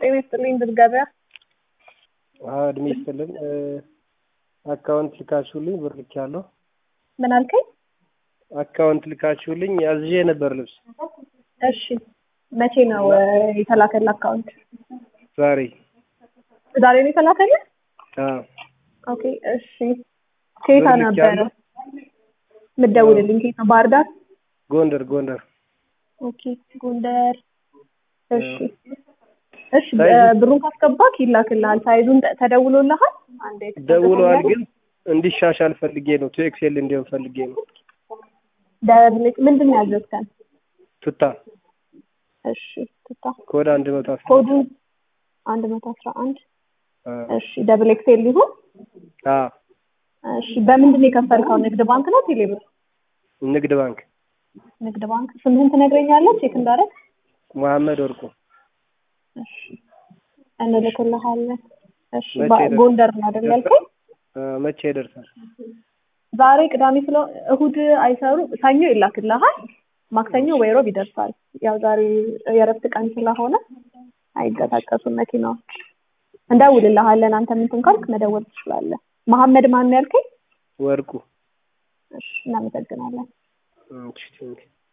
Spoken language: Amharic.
ጤና ይስጥልኝ ድል ገበያ። አዎ እድሜ ይስጥልን። አካውንት ልካችሁልኝ ብር ልኬያለሁ። ምን አልከኝ? አካውንት ልካችሁልኝ አዝዤ ነበር ልብስ እሺ መቼ ነው የተላከልህ አካውንት? ዛሬ። ዛሬ ነው የተላከልህ? አዎ ኦኬ እሺ። ከየት ብር ነበረ ልኬያለሁ። የምትደውልልኝ? ከየት ነው? ባህር ዳር? ጎንደር ጎንደር። ኦኬ ጎንደር። እሺ እሺ ሳይዙ- ብሩን ካስገባክ ይላክልሃል። ሳይዙን ተ- ተደውሎልሃል? አንዴ ደውለዋል፣ ግን እንዲሻሻል ፈልጌ ነው። ቱ ኤክሴል እንዲሆን ፈልጌ ነው። ደብልቅ ምንድን ነው ያዘዝከን? ቱታ እሺ ትታ ኮድ አንድ መቶ አስራ ኮዱ አንድ መቶ አስራ አንድ እሺ ደብል ኤክሴል ሊሆን አዎ እሺ በምንድን ነው የከፈልከው? ንግድ ባንክ ነው ቴሌብር? ንግድ ባንክ ንግድ ባንክ ስምህን ትነግረኛለህ ቼክ እንዳደረግ? መሐመድ ወርቁ እሺ እንልክልሃለን። እሺ መቼ ባ- ይደርሳል? ጎንደር ነው አይደል ያልከኝ? አ፣ መቼ ይደርሳል? ዛሬ ቅዳሜ ስለ እሁድ አይሰሩ ሰኞ ይላክልሃል። ማክሰኞ ወይ ሮብ ይደርሳል። ያው ዛሬ የእረፍት ቀን ስለሆነ አይንቀሳቀሱም መኪናዎች። እንደውልልሃለን። አንተ እንትን ካልክ መደወል ትችላለህ። መሐመድ ማን ነው ያልከኝ? ወርቁ እሺ እናመሰግናለን። እሺ ቴንኪው